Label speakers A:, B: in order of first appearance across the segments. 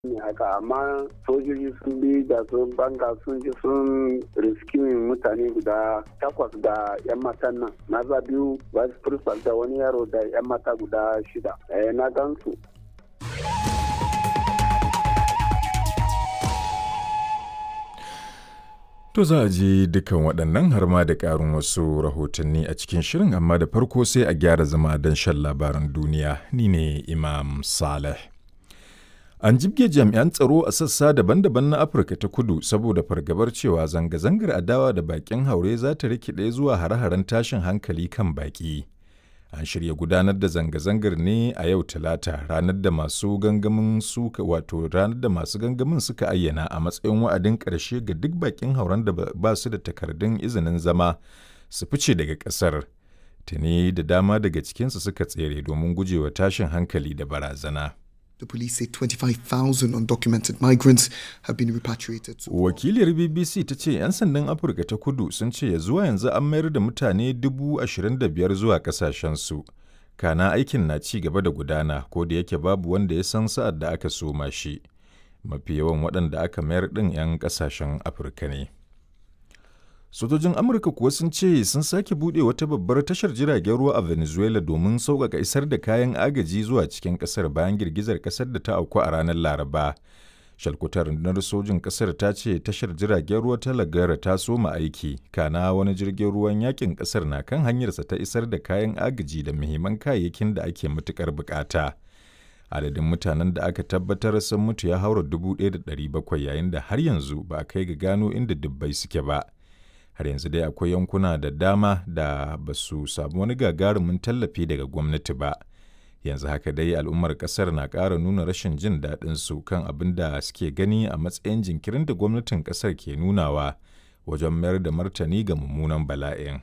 A: ne haka amma sojoji sun bi da sun banga sun ji sun riskimin mutane guda takwas da yan matan nan na za biyu vice principal da wani yaro da yan mata guda shida eh, na gansu
B: To za a ji dukan waɗannan har ma da ƙarin wasu rahotanni a cikin shirin amma da farko sai a gyara zama don shan labaran duniya ni ne Imam Saleh. An jibge jami'an tsaro a sassa daban-daban na Afirka ta kudu saboda fargabar cewa zanga-zangar adawa da bakin haure za ta rikide zuwa hare-haren tashin hankali kan baki. An shirya gudanar da zanga-zangar ne a yau Talata ranar da masu gangamin suka wato ranar da masu gangamin suka ayyana a matsayin wa'adin ƙarshe ga duk bakin hauren da ba su da takardun izinin zama su fice daga ƙasar. Tuni da dama daga cikinsu suka tsere domin gujewa tashin hankali da barazana.
C: The police say 25,000 undocumented migrants have been repatriated. So
B: Wakiliyar BBC ta ce 'yan sandan Afirka ta kudu sun ce ya zuwa yanzu an mayar da mutane dubu ashirin da biyar zuwa kasashensu. Kana aikin na ci gaba da gudana ko da yake babu wanda ya san sa'ad da aka soma shi. Mafi yawan waɗanda aka mayar ɗin 'yan ƙasashen Afirka ne. Sojojin Amurka kuwa sun ce sun sake buɗe wata babbar tashar jiragen ruwa a Venezuela domin sauƙaƙa isar da kayan agaji zuwa cikin ƙasar bayan girgizar ƙasar da ta auku a ranar Laraba. Shalkutar rundunar sojin ƙasar ta ce tashar jiragen ruwa ta Lagara ta soma aiki, kana wani jirgin ruwan yakin ƙasar na kan hanyarsa ta isar da kayan agaji da muhimman kayayyakin da ake matuƙar buƙata. Adadin mutanen da aka tabbatar sun mutu ya haura dubu ɗaya da ɗari bakwai yayin da har yanzu ba a kai ga gano inda dubbai suke ba. har yanzu dai akwai yankuna da dama da ba su samu wani gagarumin tallafi daga gwamnati ba yanzu haka dai al'ummar kasar na ƙara nuna rashin jin daɗin su kan abin da suke gani a matsayin jinkirin da gwamnatin kasar ke nunawa wajen mayar da martani ga mummunan bala'in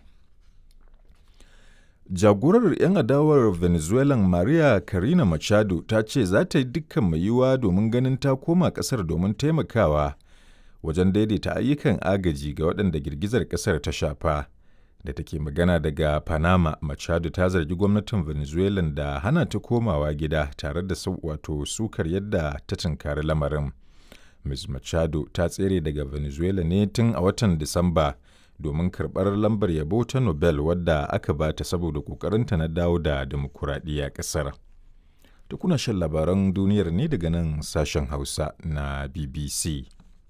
B: jagorar 'yan adawar venezuelan maria karina machado ta ce za ta yi dukkan mai yiwuwa domin ganin ta koma kasar domin taimakawa wajen daidaita ayyukan agaji ga waɗanda girgizar ƙasar ta shafa da take magana daga panama machado ta zargi gwamnatin venezuela da hana ta komawa gida tare da wato sukar yadda ta tunkari lamarin ms machado ta tsere daga venezuela ne tun a watan disamba domin karɓar lambar yabo ta nobel wadda aka ba ta saboda ƙoƙarinta na dawo da dimokuraɗiyya ƙasar da kuna shan labaran duniyar ne daga nan sashen hausa na bbc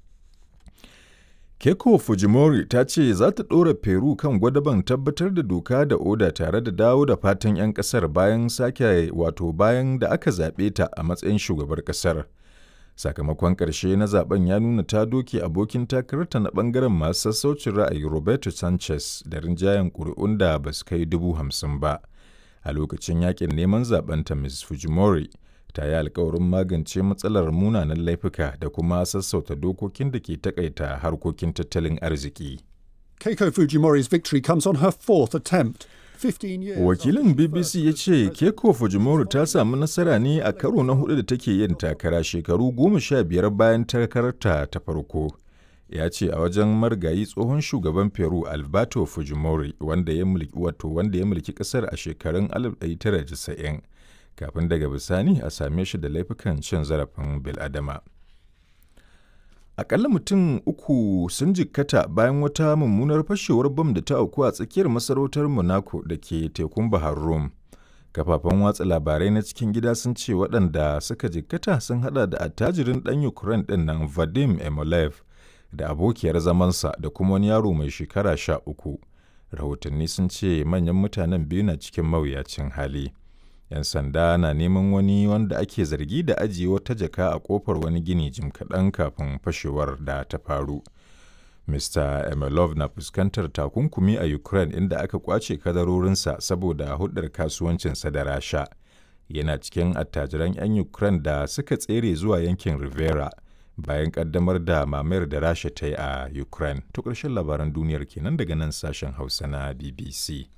B: Keiko Fujimori ta ce za ta ɗora Peru kan gwadaban tabbatar da doka da oda tare da dawo da fatan 'yan ƙasar bayan sake wato bayan da aka zaɓe ta a matsayin shugabar ƙasar. Sakamakon ƙarshe na zaben ya nuna ta doke abokin takararta na ɓangaren masu sassaucin ra'ayi Roberto Sanchez da rinjayen ƙuri'un da ba su kai dubu hamsin ba. A lokacin yakin neman zaben ta Ms. Fujimori ta yi alkawarin magance matsalar munanan laifuka da kuma sassauta dokokin da ke takaita harkokin tattalin arziki.
D: Keiko Fujimori's victory comes on her fourth attempt. 15 years
B: Wakilin BBC ya ce Keiko Fujimori ta samu nasara ne a karo na hudu da take yin takara shekaru goma sha biyar bayan takararta ta farko. Ya ce a wajen margayi tsohon shugaban Peru Alberto Fujimori wanda ya mulki wato wanda ya mulki kasar a shekarun 1990. kafin daga bisani a same shi da laifukan cin zarafin biladama. Akalla mutum uku sun jikkata bayan wata mummunar fashewar bam da ta auku a tsakiyar masarautar Monaco da ke tekun Bahar Rum. Kafafen watsa labarai na cikin gida sun ce waɗanda suka jikkata sun hada da attajirin ɗan Ukraine ɗin nan Vadim Emolev da abokiyar zamansa da kuma wani yaro mai shekara sha uku. Rahotanni sun ce manyan mutanen biyu na cikin mawuyacin hali. 'yan sanda na neman wani wanda ake zargi da ajiye wata jaka a kofar wani gini jim kaɗan kafin fashewar da ta faru. Mr. Emelov na fuskantar takunkumi a Ukraine inda aka kwace kadarorinsa saboda hudar kasuwancinsa da Rasha. Yana cikin attajiran 'yan Ukraine da suka tsere zuwa yankin Rivera bayan kaddamar da mamayar da Rasha ta yi a Ukraine. To ƙarshen labaran duniyar kenan daga nan sashen Hausa na BBC.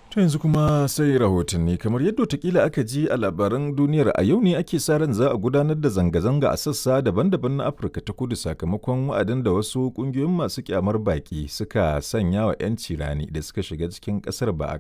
B: To yanzu kuma sai rahotanni kamar yadda watakila aka ji a labaran duniyar a yau ne ake sa ran za a gudanar da zanga-zanga a sassa daban-daban na Afirka ta kudu sakamakon wa'adin da wasu kungiyoyin masu kyamar baki suka sanya wa 'yanci rani da suka shiga cikin kasar ba a